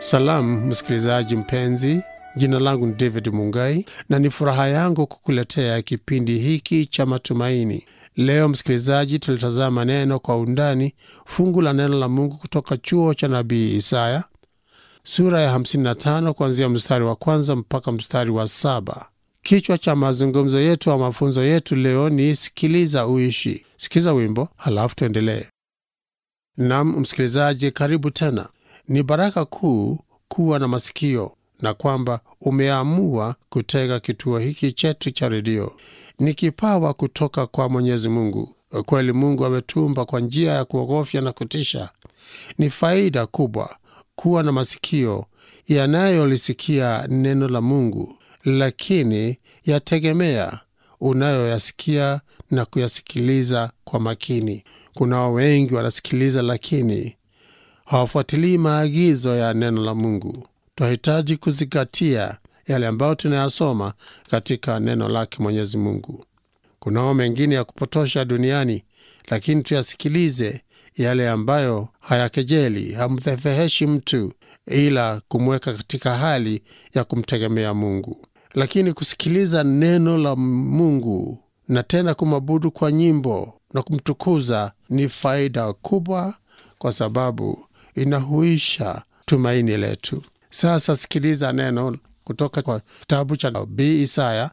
Salamu msikilizaji mpenzi, jina langu ni David Mungai na ni furaha yangu kukuletea kipindi hiki cha matumaini. Leo msikilizaji, tulitazama neno kwa undani, fungu la neno la Mungu kutoka chuo cha nabii Isaya sura ya 55 kuanzia mstari wa kwanza mpaka mstari wa saba. Kichwa cha mazungumzo yetu au mafunzo yetu leo ni sikiliza uishi. Sikiza wimbo halafu tuendelee. Nam msikilizaji, karibu tena. Ni baraka kuu kuwa na masikio na kwamba umeamua kutega kituo hiki chetu cha redio. Ni kipawa kutoka kwa Mwenyezi Mungu. Kweli Mungu ametumba kwa njia ya kuogofya na kutisha. Ni faida kubwa kuwa na masikio yanayolisikia neno la Mungu, lakini yategemea unayoyasikia na kuyasikiliza kwa makini. Kunao wengi wanasikiliza, lakini hawafuatilii maagizo ya neno la Mungu. Twahitaji kuzingatia yale ambayo tunayasoma katika neno lake Mwenyezi Mungu. Kunao mengine ya kupotosha duniani, lakini tuyasikilize yale ambayo hayakejeli, hamdhefeheshi mtu, ila kumweka katika hali ya kumtegemea Mungu. Lakini kusikiliza neno la Mungu na tena kumwabudu kwa nyimbo na kumtukuza ni faida kubwa, kwa sababu inahuisha tumaini letu. Sasa sikiliza neno kutoka kwa kitabu cha nabii Isaya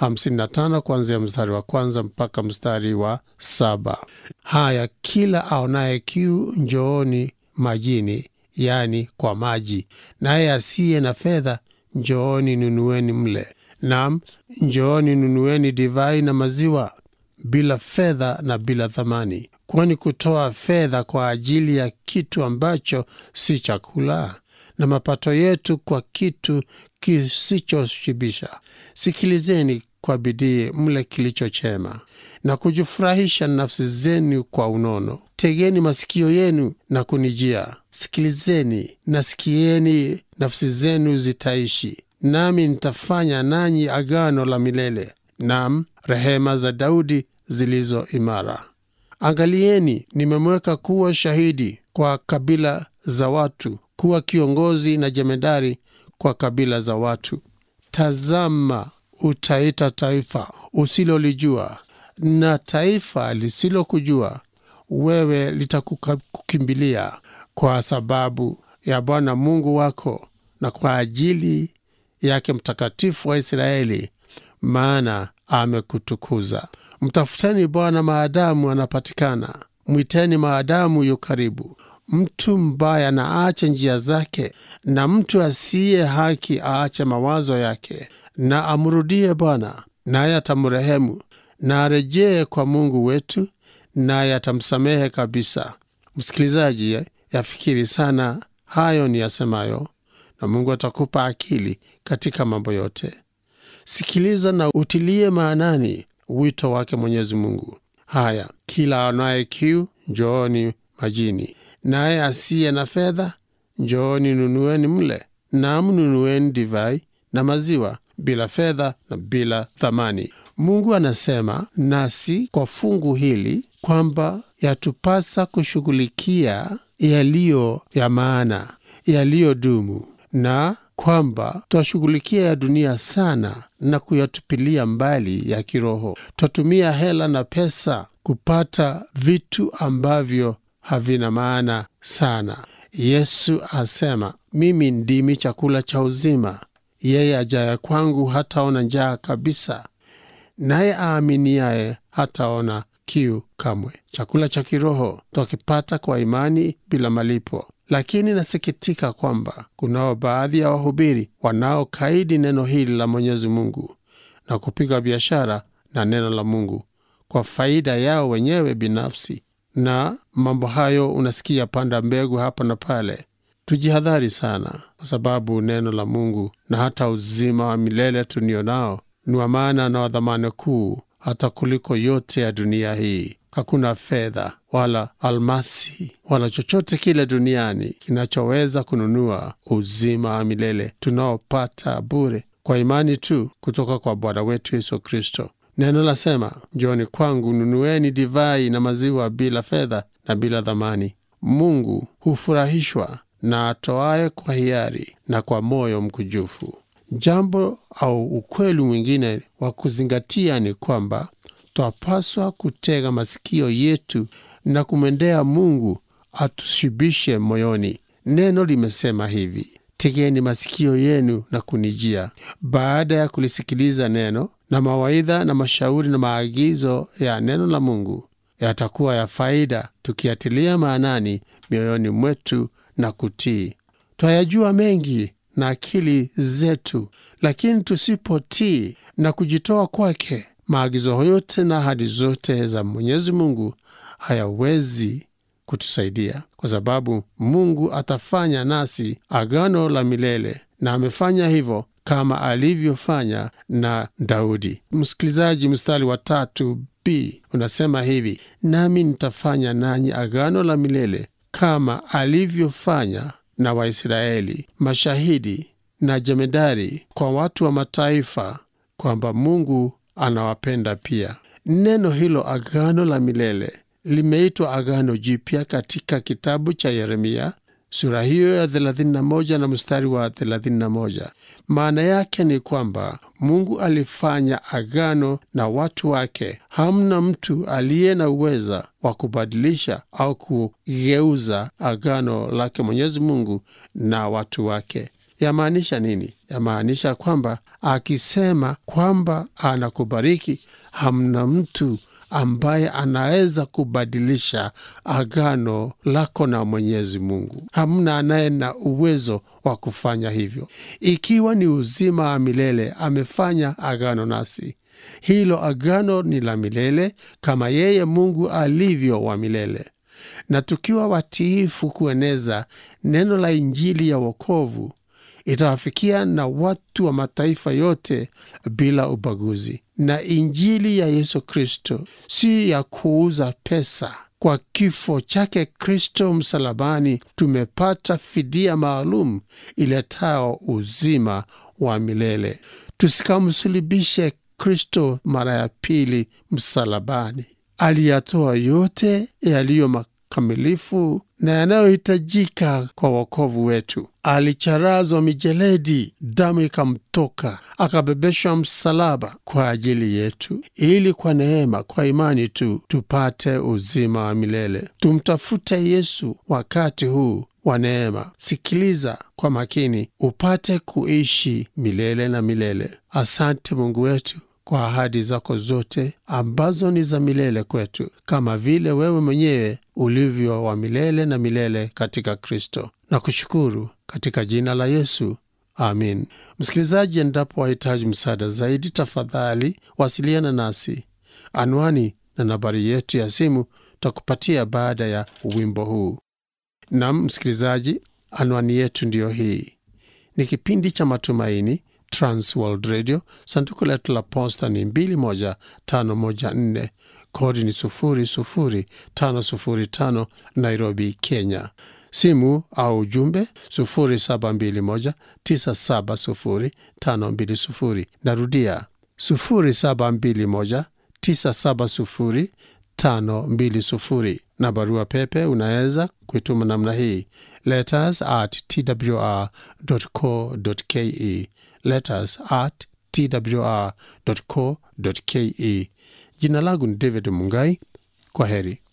55 kuanzia mstari wa kwanza mpaka mstari wa saba. Haya, kila aonaye kiu njooni majini, yani kwa maji, naye asiye na fedha njooni nunueni mle. Nam, njooni nunueni divai na maziwa bila fedha na bila thamani. Kwani kutoa fedha kwa ajili ya kitu ambacho si chakula na mapato yetu kwa kitu kisichoshibisha. Sikilizeni kwa bidii mle kilicho chema na kujifurahisha nafsi zenu kwa unono. Tegeni masikio yenu na kunijia, sikilizeni na sikieni, nafsi zenu zitaishi, nami nitafanya nanyi agano la milele, nam rehema za Daudi zilizo imara. Angalieni, nimemweka kuwa shahidi kwa kabila za watu, kuwa kiongozi na jemedari kwa kabila za watu. Tazama, utaita taifa usilolijua, na taifa lisilokujua wewe litakukimbilia, kwa sababu ya Bwana Mungu wako na kwa ajili yake Mtakatifu wa Israeli, maana amekutukuza. Mtafuteni Bwana maadamu anapatikana, mwiteni maadamu yu karibu. Mtu mbaya na aache njia zake, na mtu asiye haki aache mawazo yake, na amrudie Bwana, naye atamrehemu, na arejee kwa Mungu wetu, naye atamsamehe kabisa. Msikilizaji, yafikiri sana hayo ni yasemayo, na Mungu atakupa akili katika mambo yote. Sikiliza na utilie maanani wito wake Mwenyezi Mungu. Haya, kila anaye kiu njooni majini, naye asiye na fedha njooni nunueni mle, nam nunueni divai na maziwa bila fedha na bila thamani. Mungu anasema nasi kwa fungu hili kwamba yatupasa kushughulikia yaliyo ya maana, yaliyodumu na kwamba twashughulikia ya dunia sana na kuyatupilia mbali ya kiroho. Twatumia hela na pesa kupata vitu ambavyo havina maana sana. Yesu asema, mimi ndimi chakula cha uzima, yeye ajaye kwangu hataona njaa kabisa, naye aaminiaye hataona kiu kamwe. Chakula cha kiroho twakipata kwa imani bila malipo. Lakini nasikitika kwamba kunao baadhi ya wahubiri wanaokaidi neno hili la Mwenyezi Mungu na kupiga biashara na neno la Mungu kwa faida yao wenyewe binafsi, na mambo hayo unasikia panda mbegu hapa na pale. Tujihadhari sana, kwa sababu neno la Mungu na hata uzima wa milele tunio nao ni wa maana na wa dhamani kuu hata kuliko yote ya dunia hii. Hakuna fedha wala almasi wala chochote kile duniani kinachoweza kununua uzima wa milele tunaopata bure kwa imani tu kutoka kwa Bwana wetu Yesu Kristo. Neno lasema, njoni kwangu nunueni divai na maziwa bila fedha na bila dhamani. Mungu hufurahishwa na atoaye kwa hiari na kwa moyo mkujufu. Jambo au ukweli mwingine wa kuzingatia ni kwamba twapaswa kutega masikio yetu na kumwendea Mungu atushibishe moyoni. Neno limesema hivi, tegeni masikio yenu na kunijia. Baada ya kulisikiliza neno na mawaidha na mashauri na maagizo ya neno la Mungu yatakuwa ya faida, tukiatilia maanani mioyoni mwetu na kutii. Twayajua mengi na akili zetu, lakini tusipotii na kujitoa kwake, maagizo yote na ahadi zote za Mwenyezi Mungu hayawezi kutusaidia, kwa sababu Mungu atafanya nasi agano la milele, na amefanya hivyo kama alivyofanya na Daudi. Msikilizaji, mstari wa tatu b unasema hivi: nami nitafanya nanyi agano la milele kama alivyofanya na Waisraeli, mashahidi na jemedari kwa watu wa mataifa, kwamba Mungu anawapenda pia. Neno hilo agano la milele limeitwa agano jipya katika kitabu cha Yeremia sura hiyo ya 31 na mstari wa 31. Maana yake ni kwamba Mungu alifanya agano na watu wake. Hamna mtu aliye na uweza wa kubadilisha au kugeuza agano lake Mwenyezi Mungu na watu wake. Yamaanisha nini? Yamaanisha kwamba akisema kwamba anakubariki, hamna mtu ambaye anaweza kubadilisha agano lako na Mwenyezi Mungu. Hamna anaye na uwezo wa kufanya hivyo. Ikiwa ni uzima wa milele, amefanya agano nasi. Hilo agano ni la milele kama yeye Mungu alivyo wa milele, na tukiwa watiifu kueneza neno la Injili ya wokovu itawafikia na watu wa mataifa yote bila ubaguzi. Na injili ya Yesu Kristo si ya kuuza pesa. Kwa kifo chake Kristo msalabani tumepata fidia maalum iletao uzima wa milele. Tusikamsulubishe Kristo mara ya pili msalabani. Aliyatoa yote yaliyo makamilifu na yanayohitajika kwa wokovu wetu. Alicharazwa mijeledi, damu ikamtoka, akabebeshwa msalaba kwa ajili yetu, ili kwa neema, kwa imani tu tupate uzima wa milele. Tumtafute Yesu wakati huu wa neema. Sikiliza kwa makini, upate kuishi milele na milele. Asante Mungu wetu kwa ahadi zako zote ambazo ni za milele kwetu, kama vile wewe mwenyewe ulivyo wa milele na milele katika Kristo. Na kushukuru katika jina la Yesu, amin. Msikilizaji, endapo wahitaji msaada zaidi, tafadhali wasiliana nasi. Anwani na nambari yetu ya simu takupatia baada ya wimbo huu. Nam msikilizaji, anwani yetu ndiyo hii. Ni kipindi cha Matumaini, Transworld Radio. Sanduku letu la posta ni 21514 kodi ni 00505 Nairobi, Kenya. Simu au ujumbe 0721970520. Narudia 0721970520 na barua pepe unaweza kuituma namna hii letters at twr.co.ke letters at twr.co.ke. Jina langu ni David Mungai. Kwa heri.